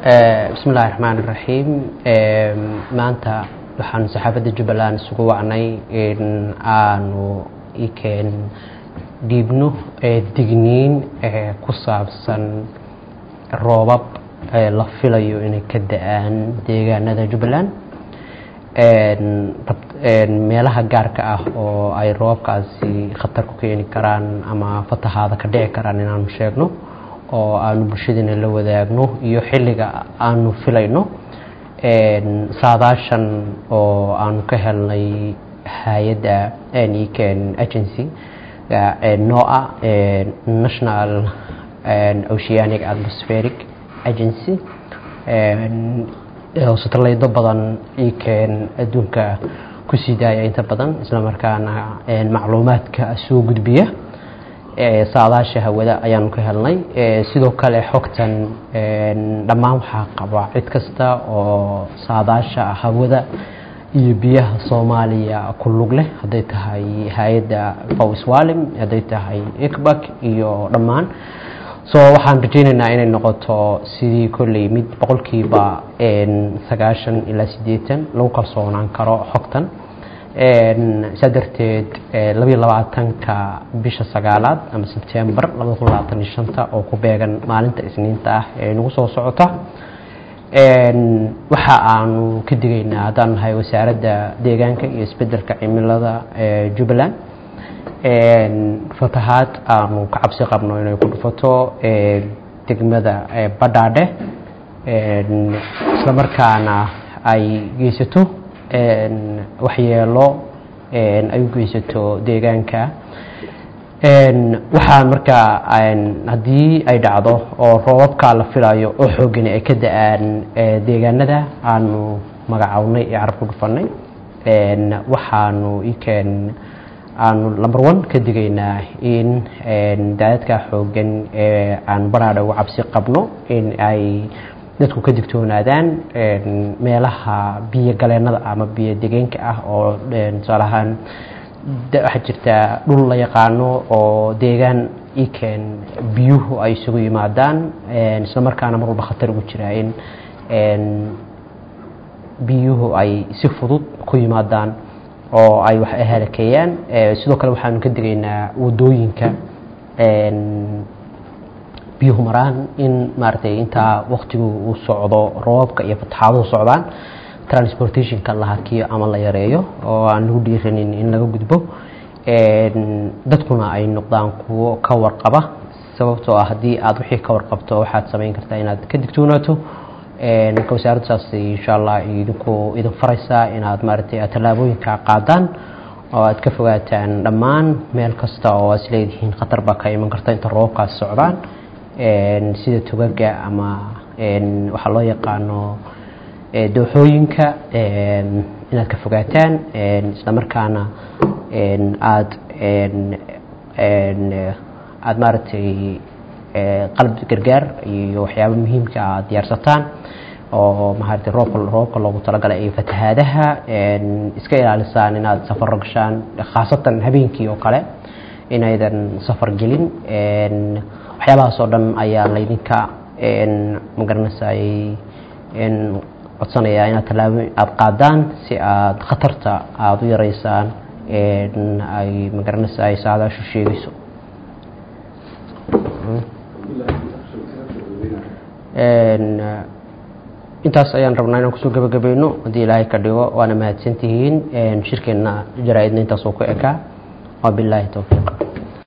bismi illaahi raxmaan iraxiim maanta waxaan saxaafadda jubbaland isugu wacnay in aanu ikeen dhiibno digniin ku saabsan roobab la filayo inay ka da-aan deegaanada jubbaland meelaha gaarka ah oo ay roobabkaasi khatar ku keeni karaan ama fatahaada ka dhici karaan inaanu sheegno oo aanu bulshadiina la wadaagno iyo xilliga aanu filayno saadaashan oo aanu ka helnay hay-adda eken agency nooa national oceanic atmospheric agency satellaydo badan ikeen adduunka ku sii daaya inta badan islamarkaana macluumaadka soo gudbiya saadaasha hawada ayaanu ka helnay sidoo kale xogtan dhammaan waxaa qaba cid kasta oo saadaasha hawada iyo biyaha soomaaliya ku lug leh hadday tahay hay-adda fawswalim hadday tahay icbak iyo dhammaan so waxaan rajeyneynaa inay noqoto sidii kolley mid boqolkiiba sagaashan ilaa siddeetan lagu kalsoonaan karo xogtan saa darteed labayo labaatanka bisha sagaalaad ama sebtembar labada kun labaatan iyo shanta oo ku beegan maalinta isniinta ah ee nagu soo socota waxa aanu ka digaynaa haddaan nahay wasaaradda deegaanka iyo isbedelka cimilada jubbaland fatahaad aanu ka cabsi qabno inay ku dhufato degmada badhaadhe islamarkaana ay geysato waxyeelo ay u geysato deegaanka waxaan markaa haddii ay dhacdo oo roobabkaa la filayo oo xoogani ay ka da-aan deegaanada aanu magacownay ee carab ku dhufanay waxaanu ikeen aanu number one ka digaynaa in daadadkaa xoogan ee aan badhaadha uga cabsi qabno in ay dadku ka digtoonaadaan meelaha biyo galeenada ama biyo degeenka ah oo tusaale ahaan waxaa jirta dhul la yaqaano oo deegaan ikeen biyuhu ay isugu yimaadaan isla markaana mar walba khatar ugu jiraa in biyuhu ay si fudud ku yimaadaan oo ay wax halakeeyaan sidoo kale waxaanu ka digaynaa wadooyinka biyuhu maraan in maaragtay intaa waktigu uu socdo roobabka iyo fataxaaduhu socdaan transportationka la hakiyo ama la yareeyo oo aan lagu dhiiranin in laga gudbo dadkuna ay noqdaan kuwo ka warqaba sababtoo ah haddii aad wixii ka warqabto waxaad samayn kartaa inaad ka digtoonaato marka wasaaraddu saas insha allah idinku idin faraysaa inaad maaragtay tallaabooyinka qaadaan oo aad ka fogaataan dhammaan meel kasta oo aad isleedihiin khatar baa ka iman karta inta roobabkaas socdaan sida tugaga ama waxaa loo yaqaano dooxooyinka inaad ka fogaataan isla markaana aad aada maaragtay qalab gargaar iyo waxyaaba muhiimka aad diyaarsataan oo maaragtay roobka roobka loogu talagalay iyo fatahaadaha iska ilaalisaan inaad safaro gashaan khaasatan habeenkii oo kale inaydan safar gelin waxyaabahaas oo dhan ayaa laydinka magaranaysaay codsanayaa inaad tallaabo aada qaadaan si aada khatarta aada u yareysaan ay magaranaysaay saadaashu sheegayso intaas ayaan rabnaa inaan kusoo gabagabayno haddii ilaahay ka dhigo waana mahadsantihiin shirkeenna jaraa-idna intaas oo ku ekaa wabilaahi towfiiq